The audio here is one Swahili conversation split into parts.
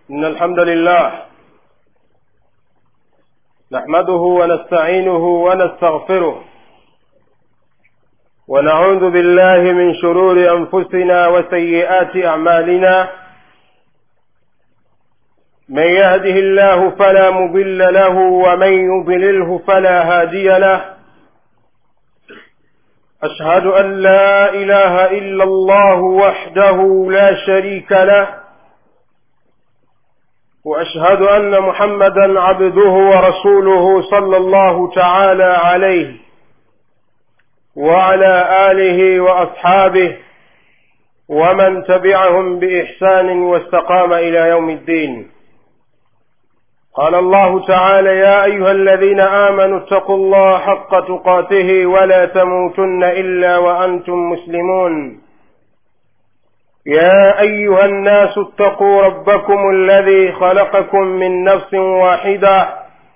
إن الحمد لله نحمده ونستعينه ونستغفره ونعوذ بالله من شرور أنفسنا وسيئات أعمالنا من يهده الله فلا مضل له ومن يضلله فلا هادي له أشهد أن لا إله إلا الله وحده لا شريك له واشهد ان محمدا عبده ورسوله صلى الله تعالى عليه وعلى اله واصحابه ومن تبعهم باحسان واستقام الى يوم الدين قال الله تعالى يا ايها الذين امنوا اتقوا الله حق تقاته ولا تموتن الا وانتم مسلمون يا ايها الناس اتقوا ربكم الذي خلقكم من نفس واحده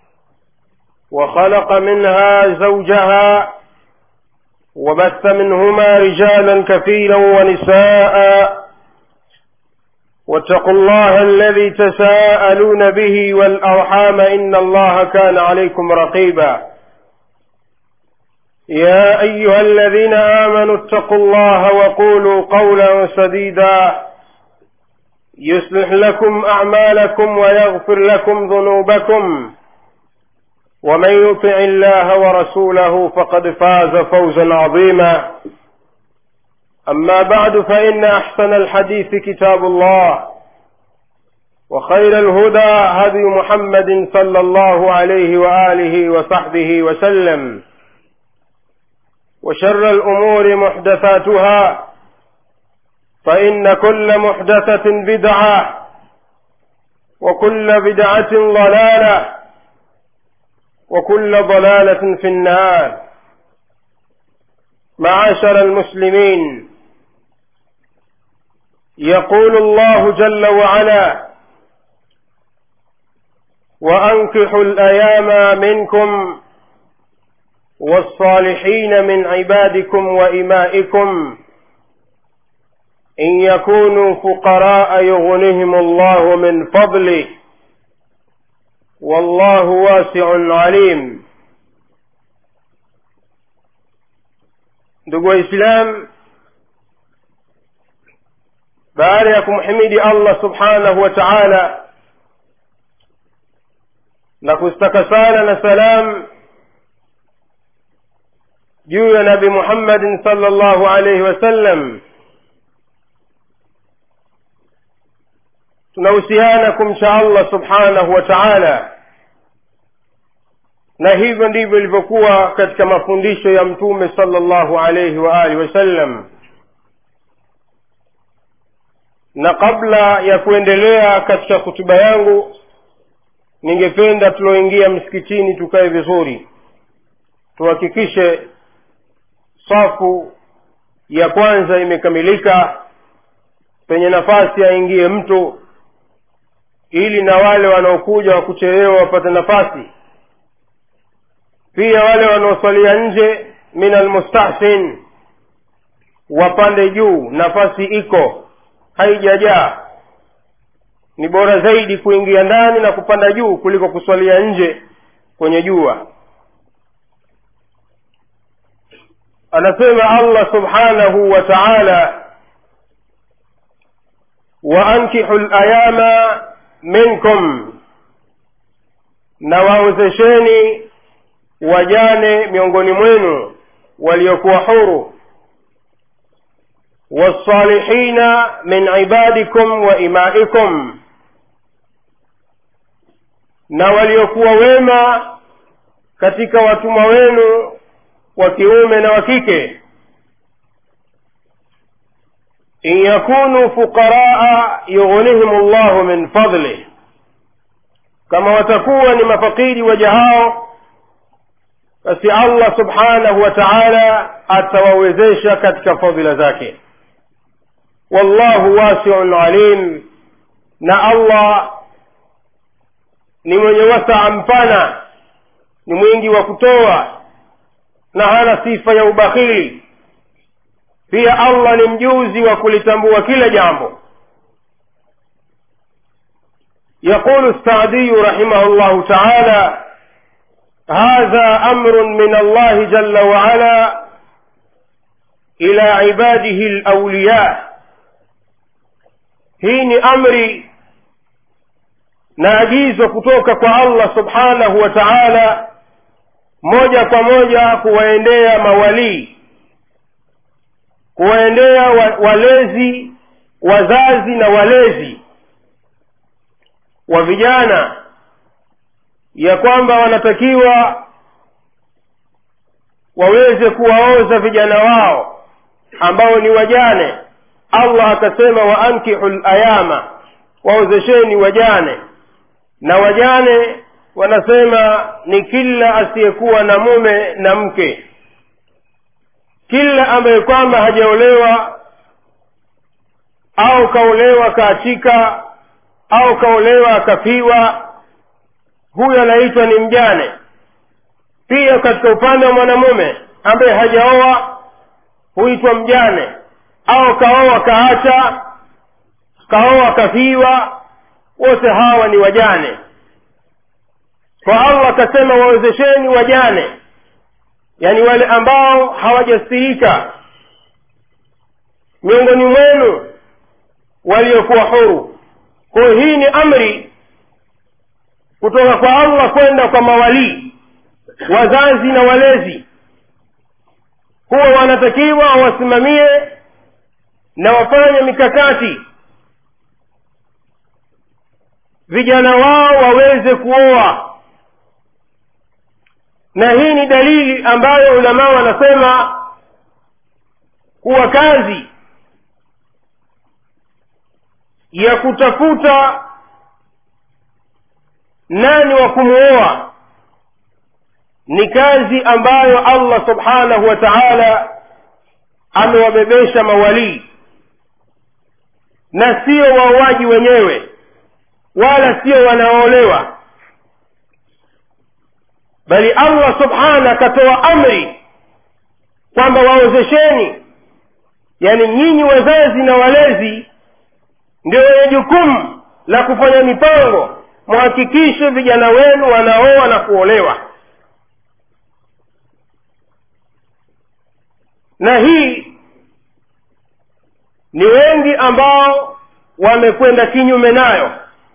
وخلق منها زوجها وبث منهما رجالا كثيرا ونساء واتقوا الله الذي تساءلون به والارحام ان الله كان عليكم رقيبا يا ايها الذين امنوا اتقوا الله وقولوا قولا سديدا يصلح لكم اعمالكم ويغفر لكم ذنوبكم ومن يطع الله ورسوله فقد فاز فوزا عظيما اما بعد فان احسن الحديث كتاب الله وخير الهدى هدي محمد صلى الله عليه واله وصحبه وسلم وشر الأمور محدثاتها فإن كل محدثة بدعة وكل بدعة ضلالة وكل ضلالة في النار معاشر المسلمين يقول الله جل وعلا وأنكحوا الأيام منكم والصالحين من عبادكم وإمائكم إن يكونوا فقراء يغنهم الله من فضله والله واسع عليم ndugu waislam baada ya kumhimidi allah subhanahu wa taala na kustaka sala na salam juu ya nabi muhammadin sala llahu alaihi wasallam tunahusiana kumcha allah subhanahu wa taala na hivyo ndivyo ilivyokuwa katika mafundisho ya mtume sala llahu alaihi wa alihi wasallam na kabla ya kuendelea katika hutuba yangu ningependa tulioingia msikitini tukae vizuri tuhakikishe safu ya kwanza imekamilika penye nafasi aingie mtu ili na wale wanaokuja wa kuchelewa wapate nafasi pia wale wanaoswalia nje min almustahsin wapande juu nafasi iko haijajaa ni bora zaidi kuingia ndani na kupanda juu kuliko kuswalia nje kwenye jua anasema allah subhanahu wa taala waankihu layama minkum na waozesheni wajane miongoni mwenu waliokuwa huru wassalihina min ibadikum wa imaikum na waliokuwa wema katika watumwa wenu wa kiume na wa kike in yakunu fuqaraa yughnihim llahu min fadlih kama watakuwa ni mafakiri waja hao basi allah subhanahu wa taala atawawezesha katika fadhila zake wallahu wasiun alim na allah ni mwenye wasaa mpana ni mwingi wa kutoa na hana sifa ya ubakhili pia allah ni mjuzi wa kulitambua kila jambo يقول السعدي رحمه الله تعالى هذا امر من الله جل وعلا الى عباده الاولياء hii ni amri na agizo kutoka kwa allah subhanahu wa taala moja kwa moja kuwaendea mawalii kuwaendea wa, walezi wazazi na walezi wa vijana ya kwamba wanatakiwa waweze kuwaoza vijana wao ambao ni wajane allah akasema wa ankihu layama waozesheni wajane na wajane wanasema ni kila asiyekuwa na mume na mke kila ambaye kwamba hajaolewa au kaolewa kaachika au kaolewa akafiwa huyo anaitwa ni mjane pia katika upande wa mwanamume ambaye hajaoa huitwa mjane au kaoa kaacha kaoa kafiwa wote hawa ni wajane kwa allah akasema wawezesheni wajane yaani wale ambao hawajastirika miongoni mwenu waliokuwa huru kwayo hii ni amri kutoka kwa allah kwenda kwa mawalii wazazi na walezi huwa wanatakiwa wasimamie na wafanye mikakati vijana wao waweze kuoa na hii ni dalili ambayo ulamaa wanasema kuwa kazi ya kutafuta nani wa kumwoa ni kazi ambayo allah subhanahu wa taala amewabebesha mawalii na sio wauaji wenyewe wala sio wanaoolewa bali allah subhana akatoa amri kwamba waozesheni yaani nyinyi wazazi na walezi ndio wenye jukumu la kufanya mipango mhakikishe vijana wenu wanaoa na kuolewa na hii ni wengi ambao wamekwenda kinyume nayo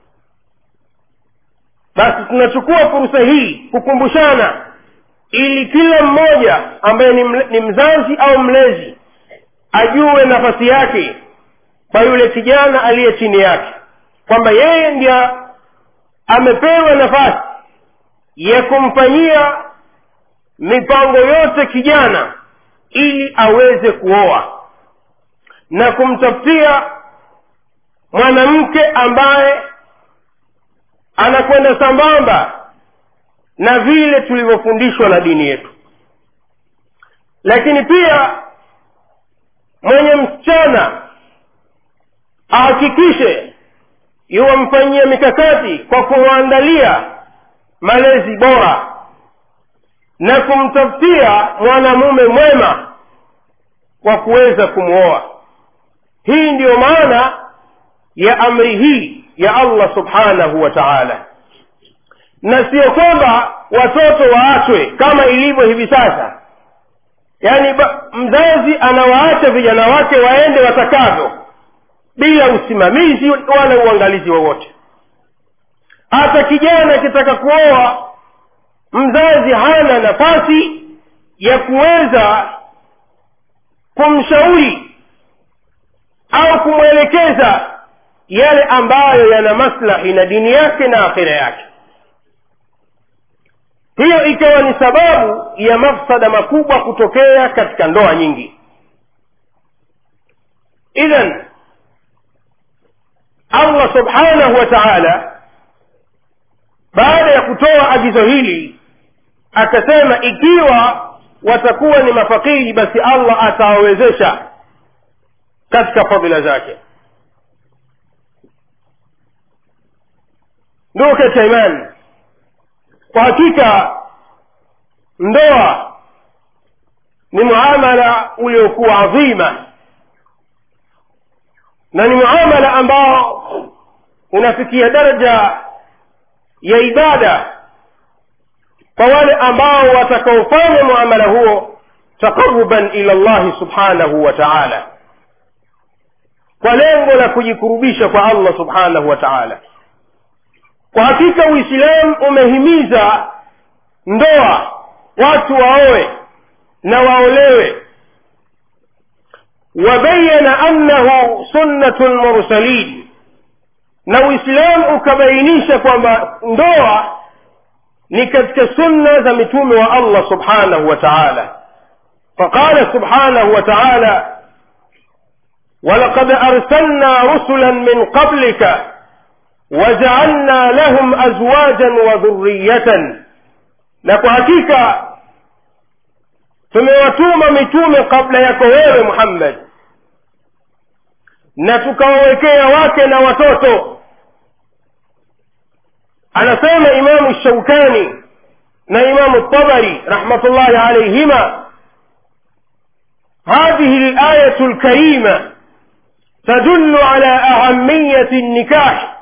basi tunachukua fursa hii kukumbushana ili kila mmoja ambaye ni, mle, ni mzazi au mlezi ajue nafasi yake kwa yule kijana aliye chini yake kwamba yeye ndiye amepewa nafasi ya kumfanyia mipango yote kijana ili aweze kuoa na kumtafutia mwanamke ambaye anakwenda sambamba na vile tulivyofundishwa na dini yetu lakini pia mwenye msichana ahakikishe yuwamfanyia mikakati kwa kumwandalia malezi bora na kumtafutia mwanamume mwema kwa kuweza kumwoa hii ndiyo maana ya amri hii ya allah subhanahu wa taala na sio kwamba watoto waachwe kama ilivyo hivi sasa yaani mzazi anawaacha vijana wake waende watakavyo bila usimamizi wala uangalizi wowote hata kijana akitaka kuoa mzazi hana nafasi ya kuweza kumshauri au kumwelekeza yale ambayo yana maslahi na dini yake na akhira yake hiyo ikawa ni sababu ya mafsada makubwa kutokea katika ndoa nyingi idhan allah subhanahu wa taala baada ya kutoa agizo hili akasema ikiwa watakuwa ni mafakiri basi allah atawawezesha katika fadhila zake ndugu katika imani kwa hakika ndoa ni muamala uliokuwa adhima na ni muamala ambao unafikia daraja ya ibada kwa wale ambao watakaofanya muamala huo taqaruban ila llahi subhanahu wa taala kwa lengo la kujikurubisha kwa allah subhanahu wa taala kwa hakika uislamu umehimiza ndoa watu waoe na waolewe wabayana annahu sunnatu lmursalin na uislamu ukabainisha kwamba ndoa ni katika sunna za mitume wa allah subhanahu wa taala faqala subhanahu wa taala ولقد أرسلنا رسلا من قبلك وجعلنا لهم أزواجا وذرية لكو حقيقة tumewatuma mitume kabla yako wewe muhammad na tukawawekea wake na watoto anasema imamu shaukani na imamu tabari rahmatullahi alaihima هذه الآية الكريمة تدل على أهمية النكاح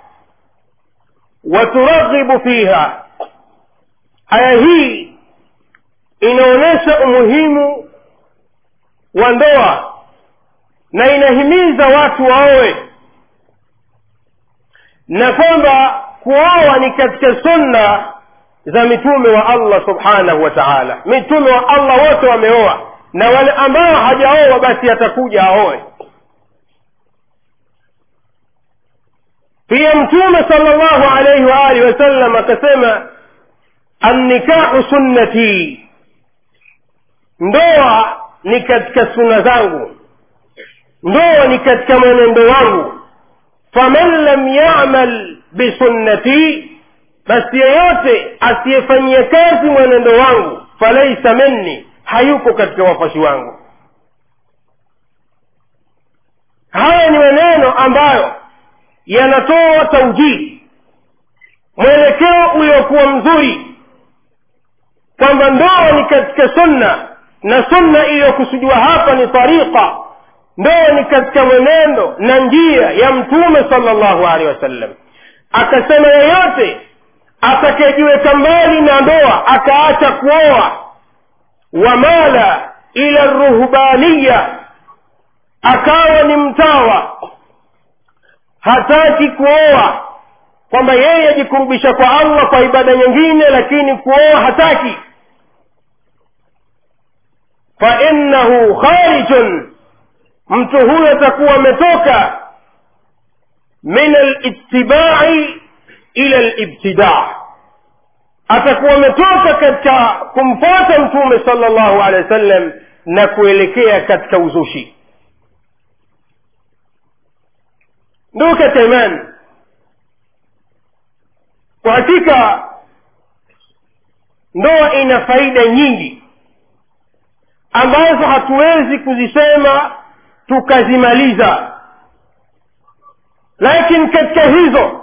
وترغب فيها aya hii inaonyesha umuhimu wa ndoa na inahimiza watu waowe na kwamba kuoa ni katika sunna za mitume wa allah subhanahu wa taala mitume wa allah wote wameoa na wale ambao hajaoa basi atakuja aoe pia mtume sala llahu alaihi waalihi wasallam akasema annikahu sunnati ndoa ni katika suna zangu ndoa ni katika mwenendo wangu faman lam yamal bisunnati basi yeyote asiyefanyia kazi mwenendo wangu falaisa minni hayuko katika wafuasi wangu haya ni maneno ambayo yanatoa taujihi mwelekeo uliokuwa mzuri kwamba ndoa ni katika sunna na sunna iliyokusudiwa hapa ni tariqa ndoa ni katika mwenendo na njia ya mtume sala llahu alehi wasallam akasema yeyote atakayejiweka mbali na ndoa akaacha kuoa wamala ila ruhbaniya akawa ni mtawa hataki kuoa kwamba yeye ajikurubisha kwa allah kwa ibada nyingine lakini kuoa hataki fainnahu kharijun mtu huyo atakuwa ametoka min alittibai ila libtidaa atakuwa ametoka katika kumfuata mtume sala llahu alehi wa sallam na kuelekea katika uzushi ndugu katika imani kwa hakika ndoa ina faida nyingi ambazo hatuwezi kuzisema tukazimaliza lakini katika hizo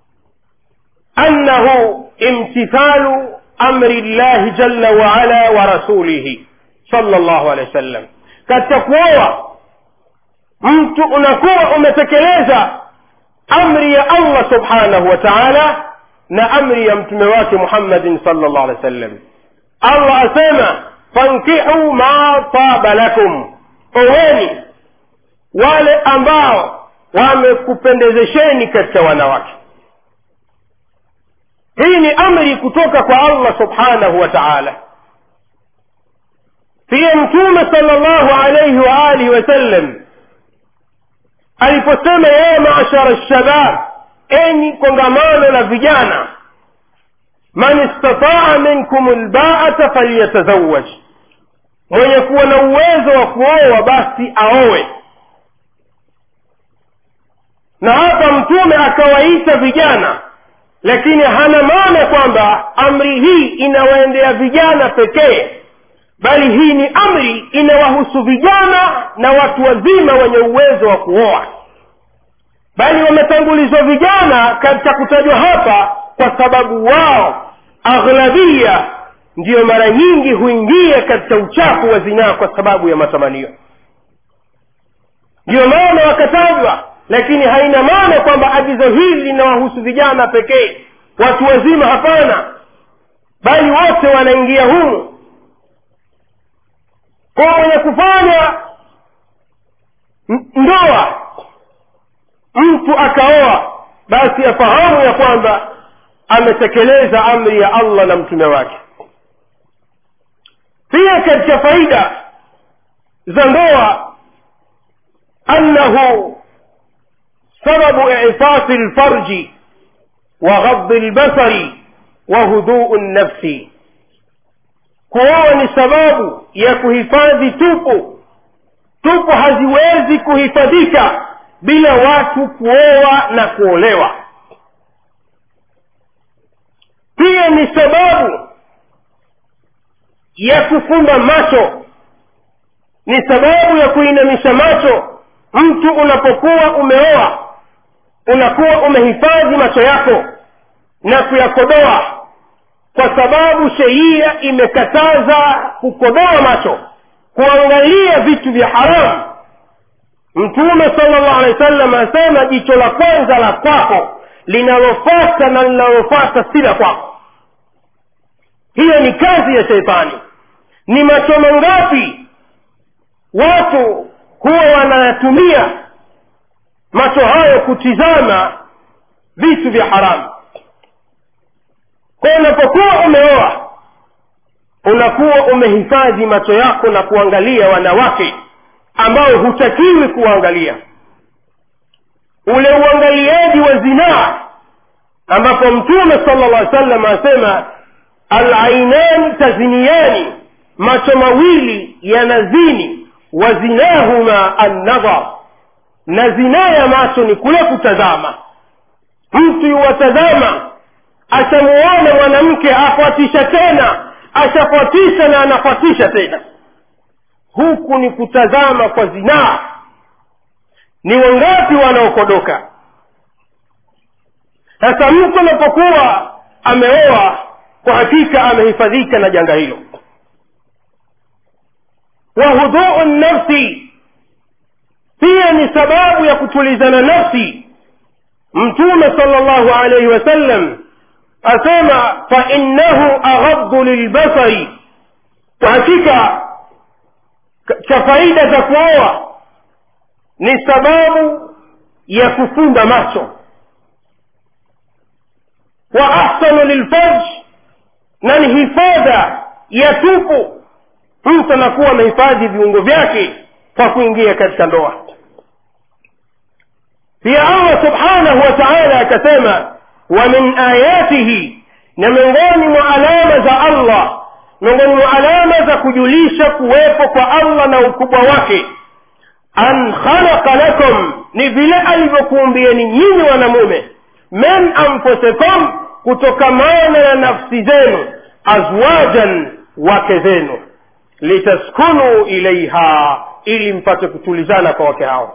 annahu imtithalu amri llahi jalla waala wa rasulihi sala llahu alehi wa sallam katika kuoa mtu unakuwa umetekeleza amri ya allah subhanahu wa taala na amri ya mtume wake muhammadin sala llah alih wa sallam allah asema fankihu ma taba lakum oweni wale ambao wamekupendezesheni katika wanawake hii ni amri kutoka kwa allah subhanahu wa taala pia mtume sala llahu alaihi waalihi wasallam aliposema ya mashara lshabab enyi kongamano la vijana man istataa minkum lbaata falyatazawaj mwenye kuwa na uwezo wa kuoa basi aowe na hapa mtume akawaita vijana lakini hana maana kwamba amri hii inawaendea vijana pekee bali hii ni amri inawahusu vijana na watu wazima wenye uwezo wa kuoa bali wametangulizwa vijana katika kutajwa hapa kwa sababu wao aghlabia ndiyo mara nyingi huingia katika uchafu wa zinaa kwa sababu ya matamanio ndiyo maana wakatajwa lakini haina maana kwamba agizo hili linawahusu vijana pekee watu wazima hapana bali wote wanaingia humu kwa mwenye kufanya ndoa mtu akaoa basi afahamu ya kwamba ametekeleza amri ya allah na mtume wake pia katika faida za ndoa annahu sababu ifasi lfarji wa ghadhi lbasari wa huduu nnafsi kuoa ni sababu ya kuhifadhi tupu tupu haziwezi kuhifadhika bila watu kuoa na kuolewa pia ni sababu ya kufumba macho ni sababu ya kuinamisha macho mtu unapokuwa umeoa unakuwa umehifadhi macho yako na kuyakodoa kwa sababu sheria imekataza kukodoa macho kuangalia vitu vya haramu mtume sala llahu alehi wa sallam asema jicho la kwanza la kwako linalofata na linalofata si la kwako hiyo ni kazi ya sheitani ni macho mangapi watu huwa wanayatumia macho hayo kutizama vitu vya haramu kwa unapokuwa umeoa unakuwa umehifadhi macho yako na kuangalia wanawake ambao hutakiwi kuwaangalia ule uangaliaji wa zinaa ambapo mtume sala llah salam asema alainani taziniani macho mawili yanazini wa zinahuma annadhar na zinaa ya macho ni kule kutazama mtu yuwatazama ashamuona mwanamke afuatisha tena ashafuatisha na anafuatisha tena huku ni kutazama kwa zinaa ni wangapi wanaokodoka sasa mtu anapokuwa ameoa kwa hakika amehifadhika na janga hilo wa huduu nafsi pia ni sababu ya kutulizana nafsi mtume sala llahu alaihi wasallam asema fainnahu aghaddu lilbasari kwa hakika cha faida za kuoa ni sababu ya kufumba macho wa ahsanu lilfarj na ni hifadha ya tupu mtu anakuwa amehifadhi viungo vyake kwa kuingia katika ndoa pia allah subhanahu wa taala akasema wa min ayatihi na miongoni mwa alama za allah miongoni mwa alama za kujulisha kuwepo kwa allah na ukubwa wake an khalaqa lakum ni vile alivyokuumbieni nyinyi wanamume min anfusikum kutokamana na nafsi zenu azwajan wake zenu litaskunu ilaiha ili mpate kutulizana kwa wake hao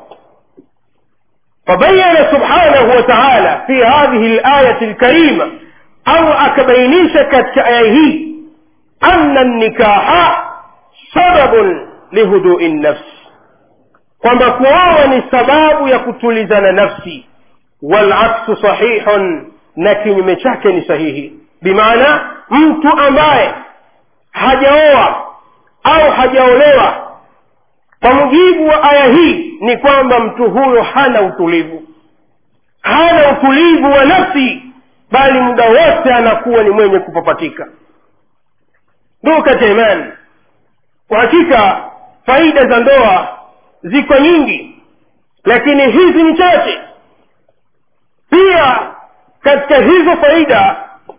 فبين سبحانه وتعالى في هذه الآية الكريمة أو أكبينيش كتأيه أن النكاح سبب لهدوء النفس kwamba kuoa ni sababu ya kutulizana nafsi walaksu sahihun na kinyume chake ni sahihi bimaana mtu ambaye hajaoa au hajaolewa kwa mujibu wa aya hii ni kwamba mtu huyo hana utulivu hana utulivu wa nafsi bali muda wote anakuwa ni mwenye kupapatika ndugu katika imani kwa hakika faida za ndoa ziko nyingi lakini hizi ni chache pia katika hizo faida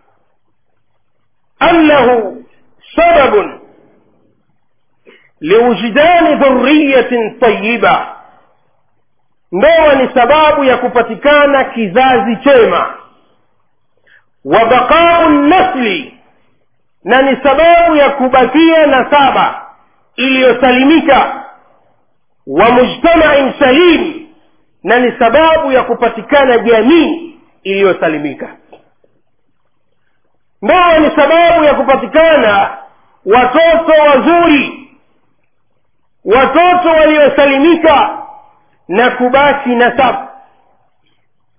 annahu sababun liwujdani dhuriyatin tayiba ndoa ni sababu ya kupatikana kizazi chema wa baqau nasli na ni sababu ya kubakia nasaba iliyosalimika wa mujtamain salim na ni sababu ya kupatikana jamii iliyosalimika ndoa ni sababu ya kupatikana watoto wazuri watoto waliosalimika na kubaki nasab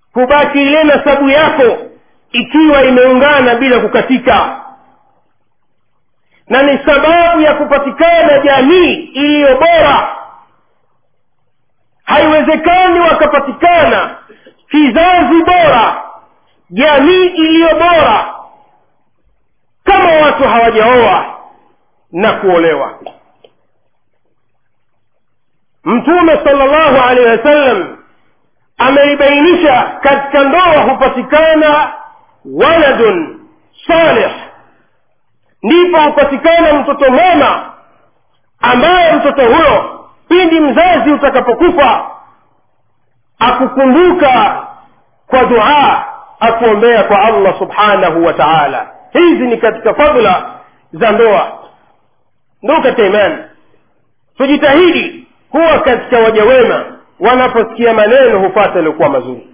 kubaki ile nasabu yako ikiwa imeungana bila kukatika na ni sababu ya kupatikana jamii iliyo bora haiwezekani wakapatikana kizazi bora jamii iliyo bora kama watu hawajaoa na kuolewa mtume sala llahu alehi wasallam ameibainisha katika ndoa hupatikana waladun salih ndipo hupatikana mtoto mwema ambaye mtoto huyo pindi mzazi utakapokufa akukumbuka kwa duaa akuombea kwa allah subhanahu wa taala hizi ni katika fadhla za ndoa ndugu katika imani tujitahidi kuwa katika waja wema wanaposikia maneno hupata yaliyokuwa mazuri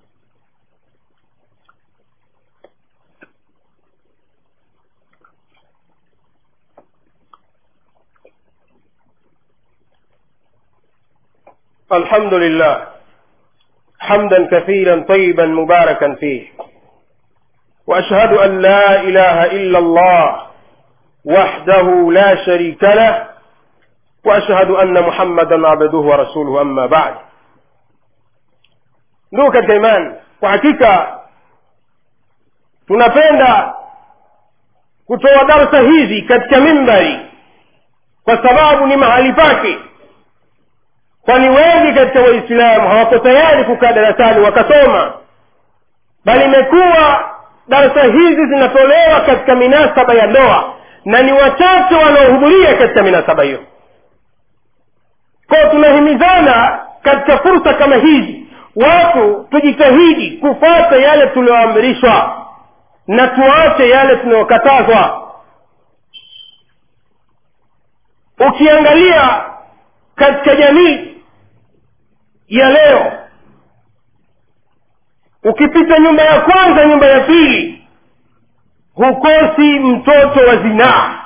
الحمد لله حمدا كثيرا طيبا مباركا فيه واشهد ان لا اله الا الله وحده لا شريك له واشهد ان محمدا عبده ورسوله اما بعد ndugu katika imani kwa hakika tunapenda kutoa darsa hizi katika mimbari kwa sababu ni mahali pake kwani wengi katika waislamu hawako tayari kukaa darasani wakasoma bali imekuwa darasa hizi zinatolewa katika minasaba ya ndoa na ni wachache wanaohudhuria katika minasaba hiyo kwao tunahimizana katika fursa kama hizi watu tujitahidi kufata yale tulioamrishwa na tuache yale tunayokatazwa ukiangalia katika jamii ya leo ukipita nyumba ya kwanza nyumba ya pili hukosi mtoto wa zinaa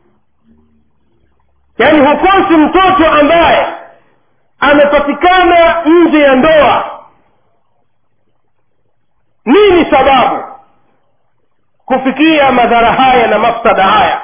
yaani hukosi mtoto ambaye amepatikana nje ya ndoa nini sababu kufikia madhara haya na mafsada haya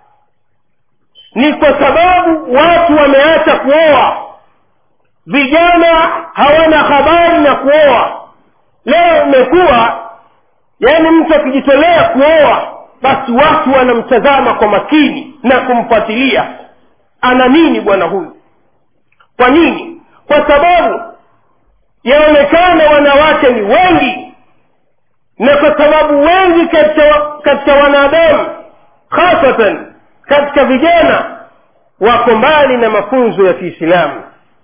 ni kwa sababu watu wameacha kuoa vijana hawana habari na kuoa leo imekuwa yaani mtu akijitolea kuoa basi watu wanamtazama kwa makini na kumfuatilia ana nini bwana huyu kwa nini kwa sababu yaonekana wanawake ni wengi na kwa sababu wengi katika katika wanadamu hasatan katika vijana wako mbali na mafunzo ya kiislamu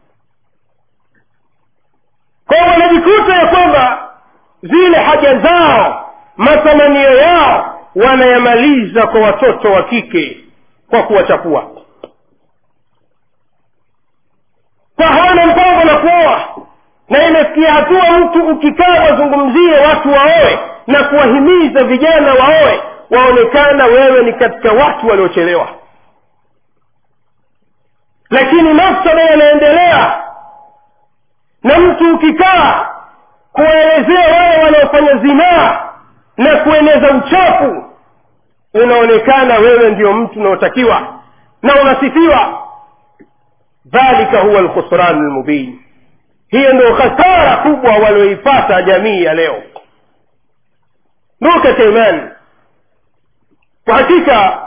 kwao wanajikuta ya kwamba zile haja zao matamanio yao wanayamaliza kwa watoto wa kike kwa kuwachapua kwa hawana mpango na kuoa na imefikia hatua mtu ukikaa wazungumzie watu waoe na kuwahimiza vijana waoe waonekana wewe ni katika watu waliochelewa lakini mafsada yanaendelea na mtu ukikaa kuwaelezea wale wanaofanya zinaa na kueneza uchafu unaonekana wewe ndio mtu unaotakiwa na unasifiwa dhalika huwa lkhusranu lmubin hiyo ndio khasara kubwa walioipata jamii ya leo ndugu katika imani kwa hakika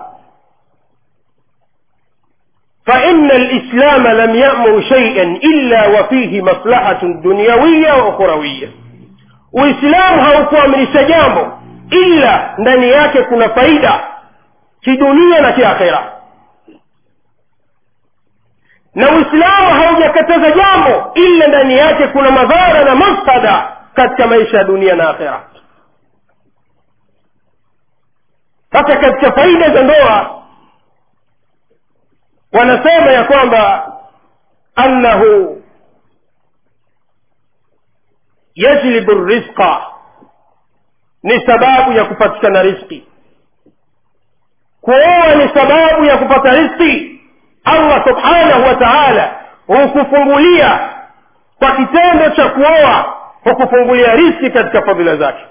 فإن الإسلام لم يأمر شيئا إلا وفيه مصلحة دنيوية وأخروية uislamu haukuamrisha jambo ila ndani yake kuna faida kidunia na kiakhera na uislamu haujakataza jambo ila ndani yake kuna madhara na mafsada katika maisha ya dunia na akhera sasa katika faida za ndoa wanasema ya kwamba annahu yajlibu rizqa ni sababu ya kupatikana riski kuoa ni sababu ya kupata riski allah subhanahu wa taala hukufungulia kwa kitendo cha kuoa hukufungulia riski katika fadhila zake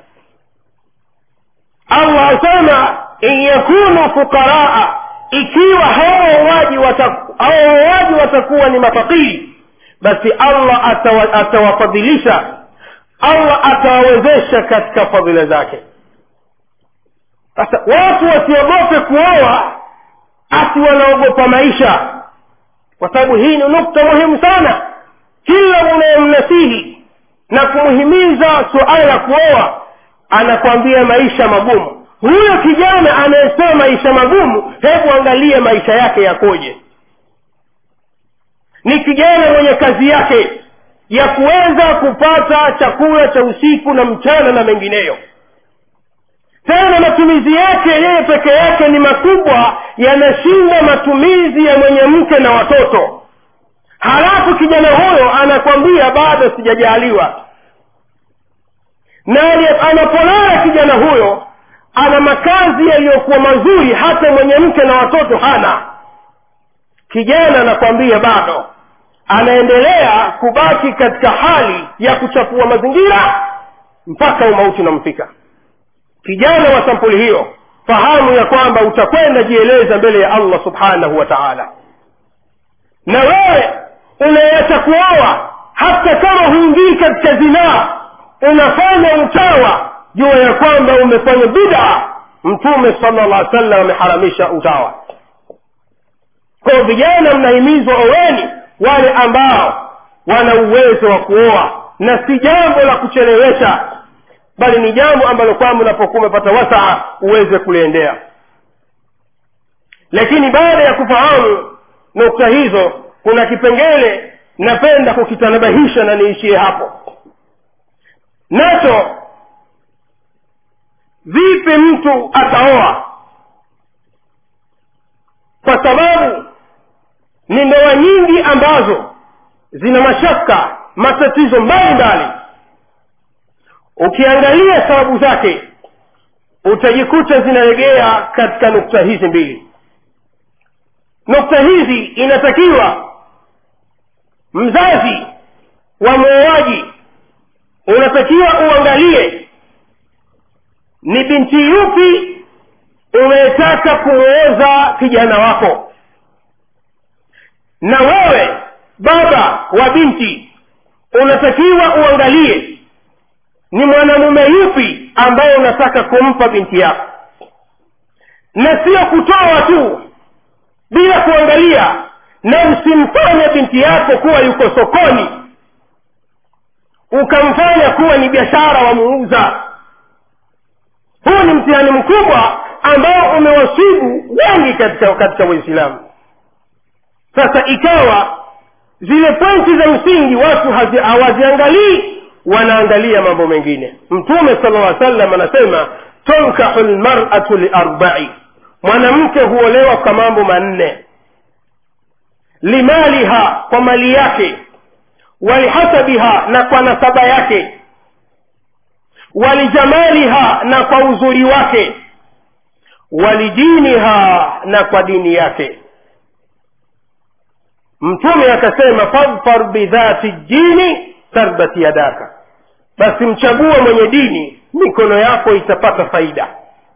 allah asema in yakunu fuqaraa ikiwa hao wauaji wataku, hao wauaji watakuwa ni mafakiri basi allah atawa, atawafadhilisha allah atawawezesha katika fadhila zake sasa watu wasiogope kuoa ati wanaogopa maisha kwa sababu hii ni nukta muhimu sana kila unayemnasihi na kumhimiza suala la kuoa anakwambia maisha magumu huyo kijana anayesema maisha magumu hebu angalie maisha yake yakoje ni kijana mwenye kazi yake ya kuweza kupata chakula cha usiku na mchana na mengineyo tena matumizi yake yeye peke yake ni makubwa yanashinda matumizi ya mwenye mke na watoto halafu kijana huyo anakwambia bado sijajaaliwa na anapolala kijana huyo ana makazi yaliyokuwa mazuri hata mwenye mke na watoto hana kijana anakwambia bado anaendelea kubaki katika hali ya kuchafua mazingira mpaka umauti unamfika kijana wa sampuli hiyo fahamu ya kwamba utakwenda jieleza mbele ya allah subhanahu wa taala na wewe unayeacha kuoa hata kama huingii katika zinaa unafanya utawa jua ya kwamba umefanya bida mtume sala llah sallam ameharamisha utawa kwao vijana mnahimizwa oweni wale ambao wana uwezo wa kuoa na si jambo la kuchelewesha bali ni jambo ambalo kwamba unapokuwa umepata wasaa uweze kuliendea lakini baada ya kufahamu nukta hizo kuna kipengele napenda kukitanabahisha na niishie hapo nacho vipi mtu ataoa kwa sababu ni ndoa nyingi ambazo zina mashaka matatizo mbalimbali ukiangalia sababu zake utajikuta zinaregea katika nukta hizi mbili nukta hizi inatakiwa mzazi wa muuaji unatakiwa uangalie ni binti yupi unayetaka kumwoza kijana wako na wewe baba wa binti unatakiwa uangalie ni mwanamume yupi ambaye unataka kumpa binti yako na sio kutoa tu bila kuangalia na usimfanye binti yako kuwa yuko sokoni ukamfanya kuwa ni biashara wamuuza huu ni mtihani mkubwa ambao umewasibu wengi katika katika waislamu sasa ikawa zile pointi za msingi watu hawaziangalii wanaangalia mambo mengine mtume sala lla sallam anasema tunkahu lmaratu liarbai mwanamke huolewa kwa mambo manne limaliha kwa mali yake walihasabiha na kwa nasaba yake walijamaliha na kwa uzuri wake walijiniha na kwa dini yake mtume akasema fadfar bidhati jini tarbat yadaka basi mchague mwenye dini mikono yako itapata faida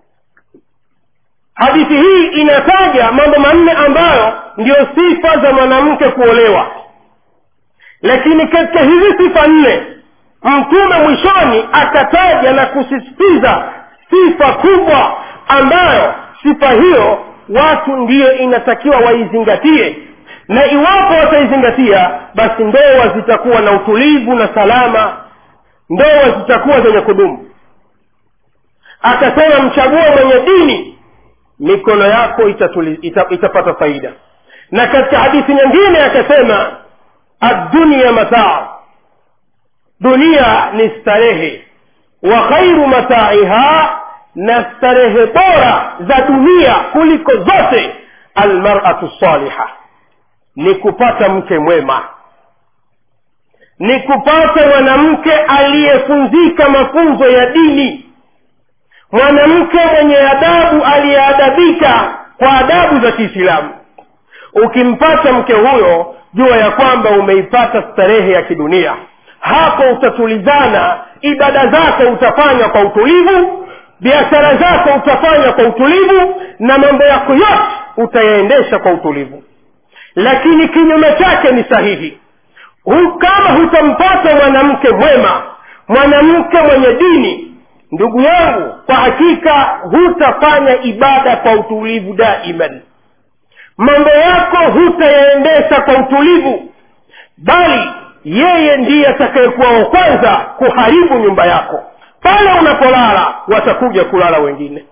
hadithi hii inataja mambo manne ambayo ndiyo sifa za mwanamke kuolewa lakini katika hizi sifa nne mtume mwishoni akataja na kusisitiza sifa kubwa ambayo sifa hiyo watu ndiyo inatakiwa waizingatie na iwapo wataizingatia basi ndoa zitakuwa na utulivu na salama ndoa zitakuwa zenye kudumu akasema mchague mwenye dini mikono yako itatuli, ita, itapata faida na katika hadithi nyingine akasema addunia mataa dunia ni starehe wa khairu mataiha na starehe bora za dunia kuliko zote almaratu saliha ni kupata mke mwema ni kupata mwanamke aliyefunzika mafunzo ya dini mwanamke mwenye adabu aliyeadabika kwa adabu za kiislamu ukimpata mke huyo jua ya kwamba umeipata starehe ya kidunia hapo utatulizana ibada zako utafanya kwa utulivu biashara zako utafanya kwa utulivu na mambo yako yote utayaendesha kwa utulivu lakini kinyume chake ni sahihi Hu, kama hutampata mwanamke mwema mwanamke mwenye dini ndugu yangu kwa hakika hutafanya ibada kwa utulivu daiman mambo yako hutayaendesha kwa utulivu bali yeye ndiye atakayekuwa wa kwanza kuharibu nyumba yako pale unapolala watakuja kulala wengine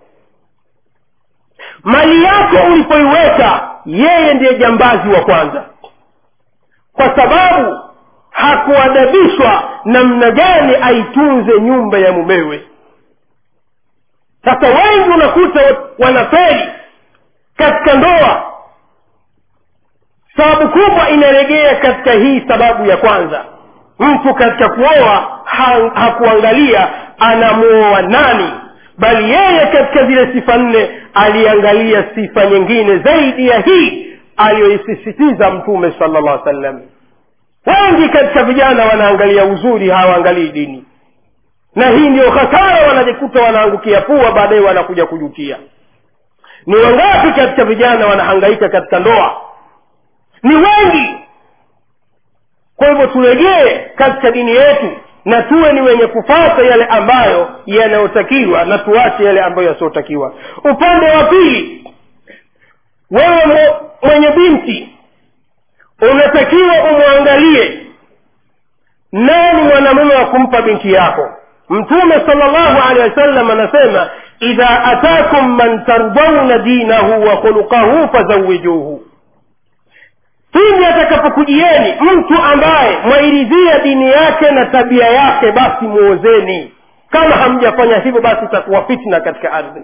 mali yako ulipoiweka yeye ndiye jambazi wa kwanza kwa sababu hakuadabishwa namna gani aitunze nyumba ya mumewe sasa wengi unakuta wanaferi katika ndoa sababu kubwa inaregea katika hii sababu ya kwanza mtu katika kuoa ha, hakuangalia anamuoa nani bali yeye katika zile sifa nne aliangalia sifa nyingine zaidi ya hii aliyoisisitiza mtume sala llah sallam wengi katika vijana wanaangalia uzuri hawaangalii dini na hii ndio hasara wanajikuta wanaangukia pua baadaye wanakuja kujutia ni wangapi katika vijana wanahangaika katika ndoa ni wengi kwa hivyo turegee katika dini yetu na tuwe ni wenye kufata yale ambayo yanayotakiwa na tuache yale ambayo yasiyotakiwa upande wa pili wewe mwenye binti unatakiwa umwangalie nani mwanamume wa kumpa binti yako mtume sala llahu alehi wasallam anasema idha atakum man tardauna dinahu wa khuluqahu fazawijuhu pindi atakapokujieni mtu ambaye mwairidhia dini yake na tabia yake basi muozeni kama hamjafanya hivyo basi itakuwa fitna katika ardhi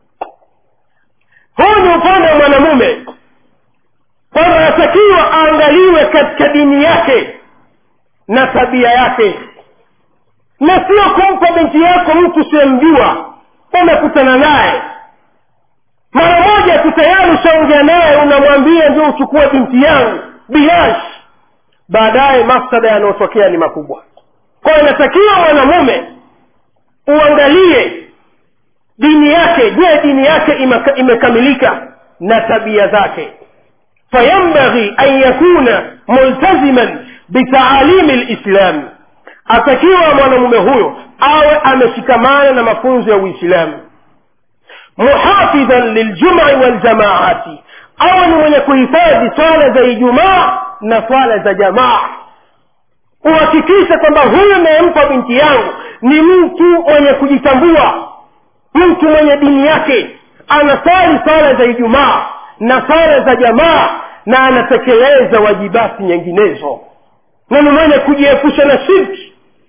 huu ni upande wa mwanamume kwamba anatakiwa aangaliwe katika dini yake na tabia yake na sio kumpa binti yako mtu usiyemjua umekutana naye mara moja tu tayari ushaongea naye unamwambia ndio uchukue binti yangu bilash baadaye mafsada yanayotokea ni makubwa kwayo inatakiwa mwanamume uangalie dini yake je dini yake imeka, imekamilika na tabia zake fayambaghi an yakuna multaziman bitaalimi lislami atakiwa mwanamume huyo awe ameshikamana na mafunzo ya uislamu muhafidhan liljumai waljamaati awe ni mwenye kuhifadhi swala za ijumaa na swala za jamaa uhakikishe kwamba huyu anayempa binti yangu ni mtu mwenye kujitambua mtu mwenye dini yake anasali swala za ijumaa na swala za jamaa na anatekeleza wajibati nyinginezo na ni mwenye kujiepusha na shirki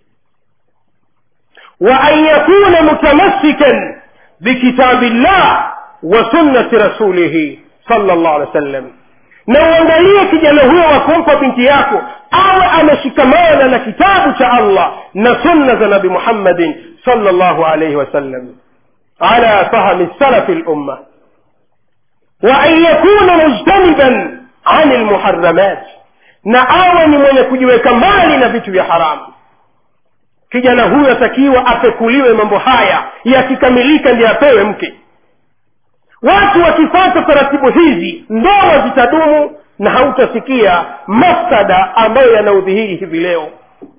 wa an yakuna mutamassikan bikitabi llah wa sunnati rasulihi sala llah alih wa sallam na uangalie kijana huyo wa kumpa binti yako awe ameshikamana na kitabu cha allah na sunna za nabi muhammadin sala llahu alaihi wasallam ala fahmi salafi lumma wa an yakuna mujtaniban ani lmuharamat na awe ni mwenye kujiweka mbali na vitu vya haramu kijana huyo atakiwa apekuliwe mambo haya yakikamilika ndiye apewe mke watu wakifata taratibu hizi ndoa zitadumu na hautasikia mafsada ambayo yanaudhihiri hivi leo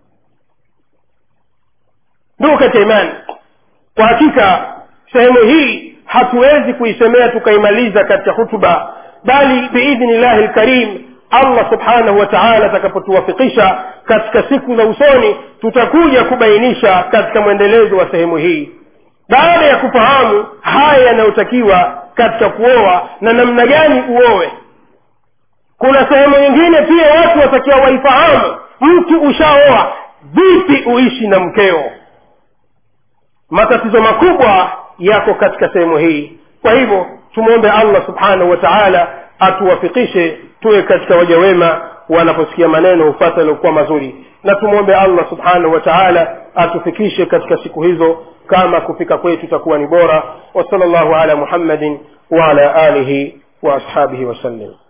ndugu katika imani kwa hakika sehemu hii hatuwezi kuisemea tukaimaliza katika hutuba bali biidhnillahi lkarim allah subhanahu wa taala atakapotuwafikisha katika siku za usoni tutakuja kubainisha katika mwendelezo wa sehemu hii baada ya kufahamu haya yanayotakiwa katika kuoa na namna gani uowe kuna sehemu nyingine pia watu watakiwa waifahamu mtu ushaoa vipi uishi na mkeo matatizo makubwa yako katika sehemu hii kwa hivyo tumwombe allah subhanahu wa taala atuwafikishe tuwe katika waja wema wanaposikia maneno hufata yaliokuwa mazuri na tumwombe allah subhanahu wa taala atufikishe katika siku hizo kama kufika kwetu itakuwa ni bora wasala llahu ala muhammadin waala alihi waashabihi wasallim